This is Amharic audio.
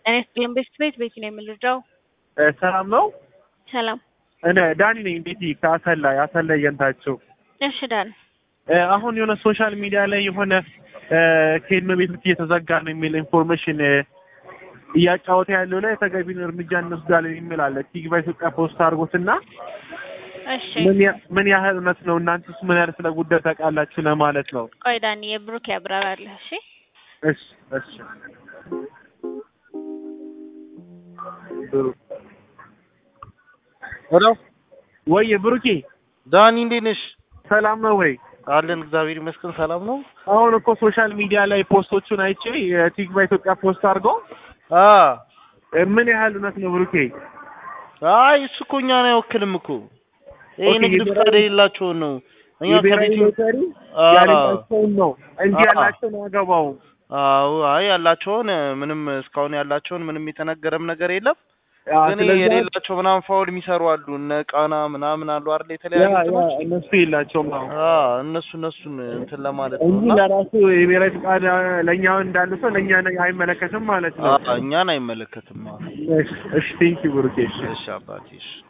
ጤና ይስጥልን ቤት ቤት ቤት ነው የምንረዳው። ሰላም ነው። ሰላም። እኔ ዳኒ ነኝ። እንዴት ከአሰላ አሰላ እየንታቸው እሺ ዳን አሁን የሆነ ሶሻል ሚዲያ ላይ የሆነ ከእድሜ ቤቶች እየተዘጋ ነው የሚል ኢንፎርሜሽን እያጫወተ ያለው ላይ ተገቢውን እርምጃ እንወስዳለን የሚል አለ። ቲግባ ኢትዮጵያ ፖስት አድርጎትና እሺ ምን ያ- ምን ያህል እውነት ነው? እናንተስ ምን ያህል ስለ ጉዳይ ታውቃላችሁ ለማለት ነው። ቆይ ዳኒ የብሩክ ያብራራልህ። እሺ እሺ እሺ ብሩክ ሄሎ ወይ ብሩኬ ዳኒ እንዴት ነሽ? ሰላም ነው ወይ? አለን እግዚአብሔር ይመስገን ሰላም ነው። አሁን እኮ ሶሻል ሚዲያ ላይ ፖስቶቹን አይቼ የቲግባ ኢትዮጵያ ፖስት አድርገው አ ምን ያህል እውነት ነው ብሩኬ? አይ እሱ እኮ እኛን አይወክልም እኮ ይሄ ኦኬ፣ ንግድ የብሔራዊ- ፍቃድ የሌላቸውን ነው። እኛ የብሔራዊ ከቤት ሎተሪ አ ያለባቸውን ነው እንጂ አአ። ያላቸውን አያገባውም። አዎ አይ ያላቸውን ምንም እስካሁን ያላቸውን ምንም የተነገረም ነገር የለም። ያ፣ ግን ስለዚህ የሌላቸው ምናምን ፋውል የሚሰሩ አሉ እነ ቃና ምናምን አሉ አይደል ያ የተለያዩ ያ እንትኖች እነሱ የላቸውም አሁን አ እነሱ እነሱን እንትን ለማለት ነው እንጂ እና ለራሱ የብሔራዊ ፍቃድ ለእኛ እንዳለ ሰው ለእኛ አይመለከትም ማለት ነው። አ እኛን አይመለከትም። አዎ። እሺ ቴንኪው ብሩኬ። እሺ እሺ አባቴ እሺ